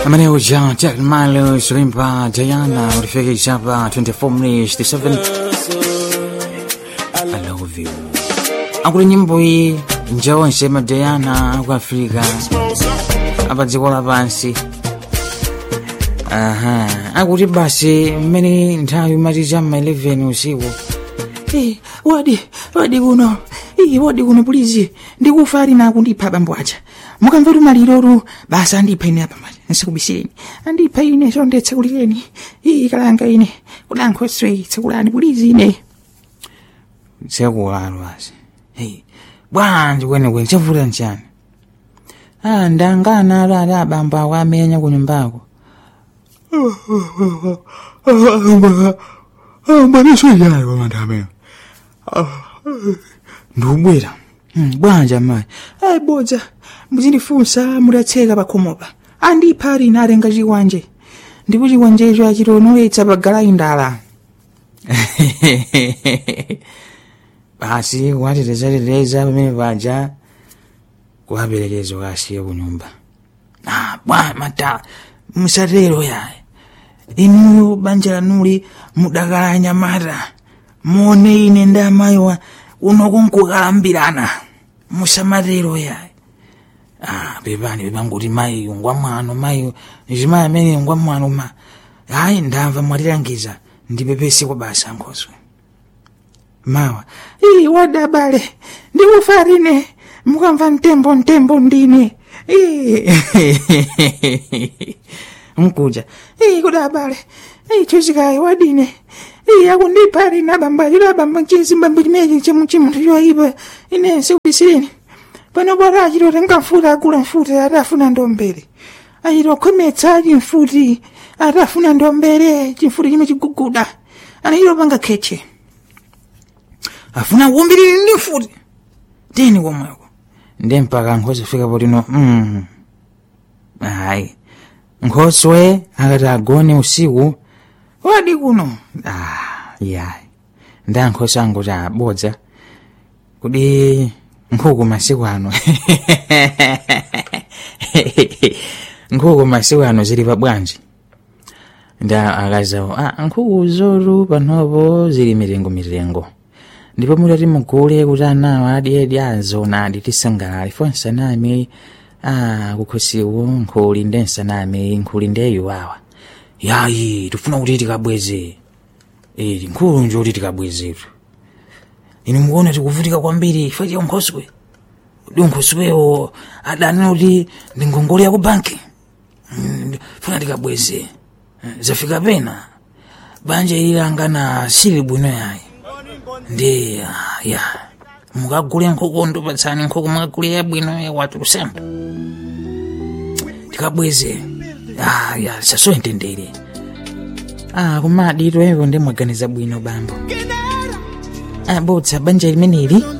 Amaneo Jean Jack Milo Shrimpa Diana ulifika hapa 24 minutes to 7 I love you akuli nyimbo iyi njawo nsema Diana aku Afrika apa dziko lapansi aha akuti basi mmene nthawi imati chamma 11 usiku Eh, wadi wadi kuno iyi wadi kuno pulizi ndikufa ali na kundipha bambo aja mukamvetu maliroru basi andipha ine apa mati nsikubisireni andipha ine sonde tsekulireni iyi kalanga ine kudankhoswe tsekulani pulizi ine sekulalo basi hey bwanji kwenekwene chavuta nchani ah ndangana alo ali abambo ako amenya ku nyumbako mbanisoyayo pamanthameo ndikubwera Hmm, bwanja mayi ayi bodza muzindifunsa mudatseka pakhomopa andipha ali ine atenga chikwanje ndipo chikwanjecho achitonoletsa pagalayi ndala basi kuwatetezateza pamene paja kuwaperekezo kasiye ku nyumba ah bwa mata musatero yayi inuyo banja lanuli mudakala nyamata muone ine ndi amayi wa uno kunkukalambirana musamatero yayi ah pepani pepanguti mayi ngwamwano mayi chimayi amene ngwamwano ma ayi ndamva mwatilangiza ndipepese kwa basa nkhoso mawa iyi wadabale ndikufa line mukamva mtembo mtembo ndine Ii. mkuja iyi kudabale iyi chozikayi wadine iyi akundipha line abamba chilo abamba chizimba chimechi chemuchimunthu choyipa ine sikubisireni pano bora achitota nkamfuta agula mfuta atafuna ndombere achitokhometsa ali mfuti atafuna ndombere chimfuti chime chiguguda anachito panga kheche afuna kuumbiriri ndi mfuti teni komweko ndi mpaka nkhosi fika potino mm. ayi nkhoswe akati agone usiku wadi kuno ah, yayi ndi ankhosi angoti abodza kudi nkhuku masiku ano nkhuku masiku ano zili pa bwanji ndi akazawo ah, nkhuku zoru panopo zili mitengo mitengo ndipo mutati mugule kuti anawo adyedi azona adi tisangalale fo nsanami ah, kukhosiwo nkhuli ndi nsanami nkhuli ndeyuwawa yayi tifuna kuti tikabweze eh, nkhulu njo kuti tikabwezetu inu mukuona tikuvutika kwambiri ife tiyo nkhoswe udi nkhoswewo adanena kuti ndi ngongole ya ku banki Mm, funa tikabweze Eh, zafika pena banja ililangana sili bwino yayi ndi ah, ya mukagule nkhuku ndipatsani nkhuku mukagule yabwino ya watu kusemba tikabweze ah, ya sasoyentendere ah, kumadito evo ndi mwaganiza bwino bambo ah, bodza banja limeneli